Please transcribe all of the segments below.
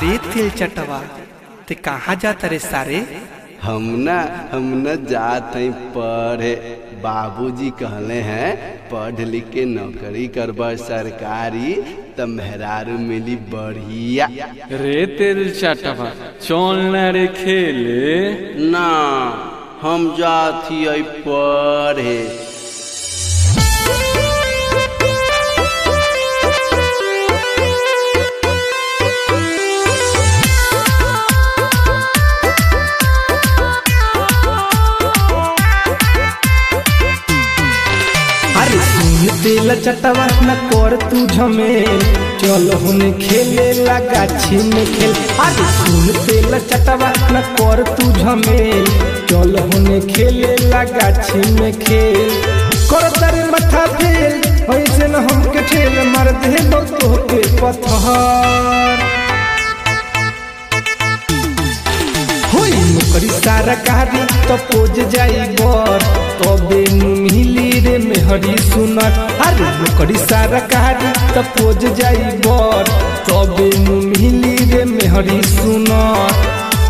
रे तेल चटवा ते कहाँ जाता रे सारे हम न हम न जात हैं पढ़े बाबूजी कहले हैं पढ़ लिख के नौकरी करब सरकारी त मेहरारू मिली बढ़िया रे तेल चटवा चल ना रे खेले ना हम जात ही पढ़े अरे सुन तेल चटवा न कर तू झमेल चल होने खेले लगा छिन खेल अरे सुन तेल चटवा न कर तू झमेल चल होने खेले लगा छिन खेल कर तारे मथा फेल ऐसे न हमके ठेल मार दे तो के पत्थर होई नौकरी सारा कारी तो पोज जाई बर तबे नु मिली रे मेहरी सुनर अरे नौकरी सारा कारी तो पोज जाई बर तबे नु मिली रे मेहरी सुनर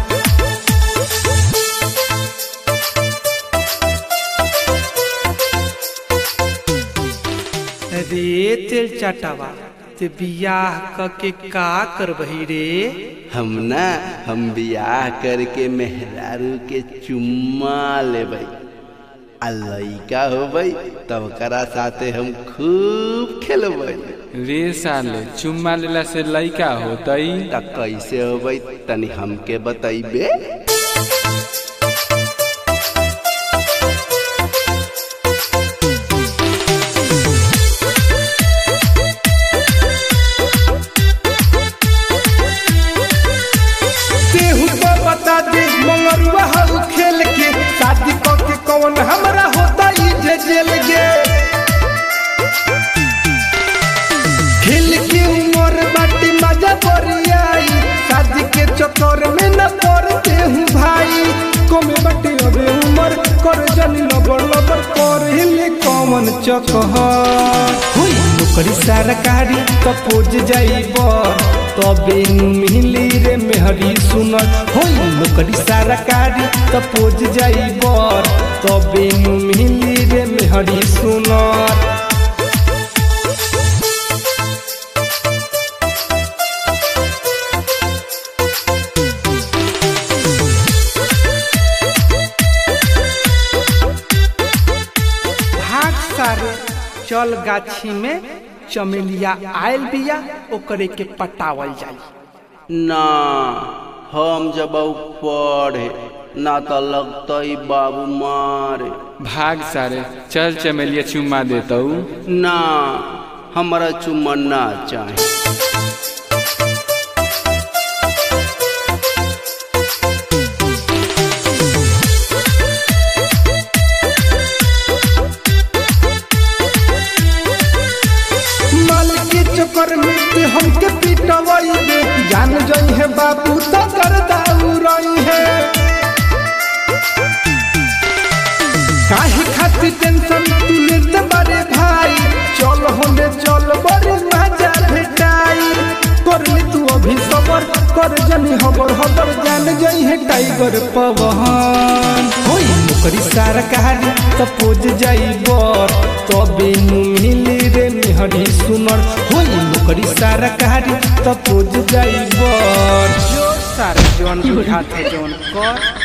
रे तेल चटावा ते बियाह क के का करबही रे हम न हम बियाह करके मेहरारू के चुम्मा लेबै आ लइका होबै तब करा साथे हम खूब खेलबै रे साले चुम्मा लेला से लइका होतई त कैसे होबै तनी हमके बतैबे केहू तो बता दे मंगरुआ हऊ खेल के शादी क के कौन हमरा होता ई जे जेल गे खेल के उमर बाटी मजा बरियाई शादी के चक्कर में न पड़ते हूँ भाई कमे बाटी अबे उमर कर जनी लबर लबर कर हिले कौन चकहर हुई नौकरी सरकारी तो पोज जाई बर तबे नु मिली रे मेहरी सुनर होई नौकरी सरकारी तो पोज जाई बर तबे नु मिली रे मेहरी सुनर भाग सारे चल गाछी में चमेलिया आयल बिया ओकरे के पटावल जाई ना हम जब पढ़े ना त लगतई बाबू मारे भाग सारे चल चमेलिया चुम्मा देतऊ ना हमरा चुम्मा ना चाहे माल के चक्कर में ते हमके पिटवाई दे जान जाई है बाबू तो कर दाउरई है काहे खातिर टेंशन तू लेते बारे भाई चल होने चल बड़ी मजा भेटाई कर ले तू अभी सबर कर जनी हबर हबर जान जाई है टाइगर पवन होई नौकरी सरकारी तो पोज जाई बर तबे नु मिली रे मेहरी सुनर होई नौकरी सरकारी तो पोज जाई बर जो सारे जौन बुझाते जौन कर